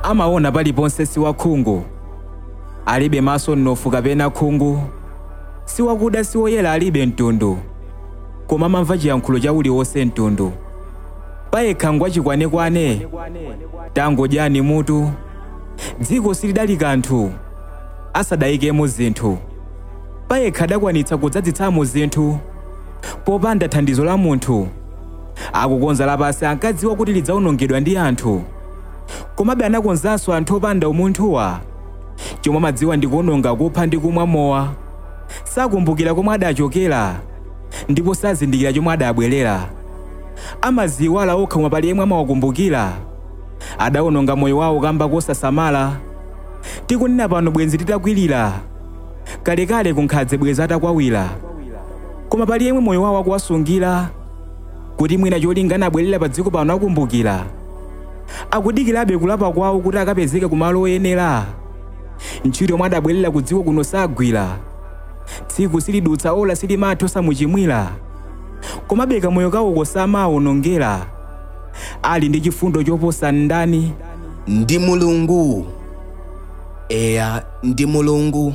amaona paliponse si wakhungu alibe maso mnofu kapena khungu siwakuda siwoyera alibe mtundu koma amamva chiyankhulo cha uliwonse mtundu payekha ngwachikwanekwane tangodyani mutu dziko silidali kanthu asadayikemo zinthu payekha adakwanitsa kudzadzitsamo zinthu popanda thandizo la munthu akukonza lapasi ankadziwa kuti lidzawonongedwa ndi anthu komabe anakonzanso anthu opanda umunthuwa chomwe amadziwa ndi kuwononga kupha ndi kumwa mowa sakumbukira komwe adachokera ndipo sazindikira chomwe adabwerera amaziwala okha koma pali yemwe amawakumbukira adawononga moyo wawo kamba kosasamala tikunena pano bwenzi titakwirira kalekale kunkhadze bweza atakwawira koma pali yemwe moyo wawo akuwasungira kuti mwina cholinga abwerera pa dziko pano akumbukira akudikirabe kulapa kwawo kuti akapezeke kumalo oyenera ntchito yomwe adabwerera ku dziko kuno sagwira tsiku silidutsa ola silimatha samuchimwira komabe kamoyo kawo kosamawonongera ali ndi chifundo choposa ndani ndi mulungu eya ndi mulungu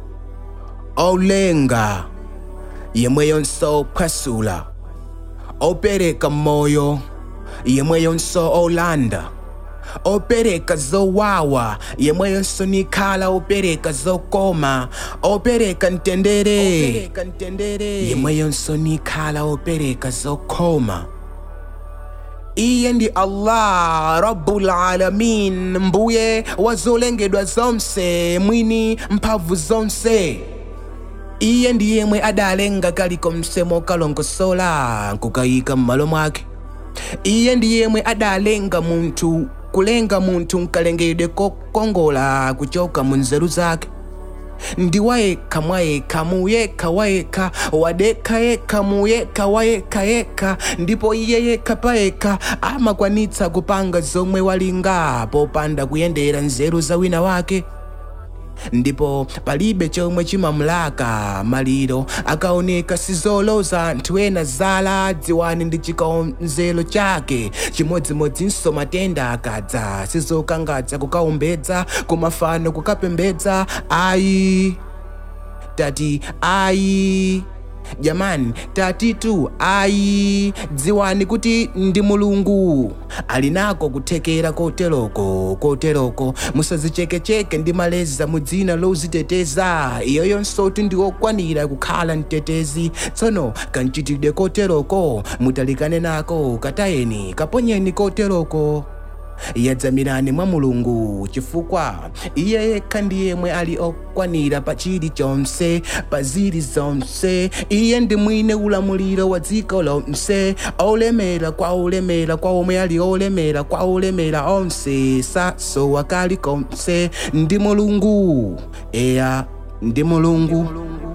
olenga yemweyonso ophwasula opereka moyo yemweyonso olanda opereka zowawa yemweyonso nikhala opereka zokoma opereka mtendere yemweyonso nikhala opereka zokhoma iye ndi allah rabbul alamin mbuye wa zolengedwa zonse mwini mphamvu zonse iye ndi yemwe adalenga kalikonse mokalongosola nkukayika m'malo mwake iye ndi yemwe adalenga munthu kulenga munthu nkalengedwe kokongola kuchoka mu nzeru zake ndi wayekha mwayekha muyekha wayekha wadekha yekha muyekha wayekha yekha ndipo iye yekha payekha amakwanitsa kupanga zomwe walinga popanda kuyendera nzeru za wina wake ndipo palibe chomwe chimamulaka maliro akaoneka sizoloza anthu ena zala dziwani ndi chikonzero chake chimodzimodzinso matenda akadza sizokangadza kukaumbedza kumafano kukapembedza ayi tati ayi jamani tatitu ayi dziwani kuti ndi mulungu ali nako kuthekera koteroko koteroko musazichekecheke ndi maleza mu dzina loziteteza iyo yonsoti ndi okwanira kukhala mtetezi tsono kanchitidwe koteroko mutalikane nako katayeni kaponyeni koteroko yadzamirani mwa mulungu chifukwa iye yekha ndi yemwe ali okwanira pa chilichonse pa zili zonse iye ndi mwine ulamuliro wa dziko lonse olemera kwa olemera kwa omwe ali olemera kwa olemera onse sasowa kalikonse ndi mulungu eya ndi mulungu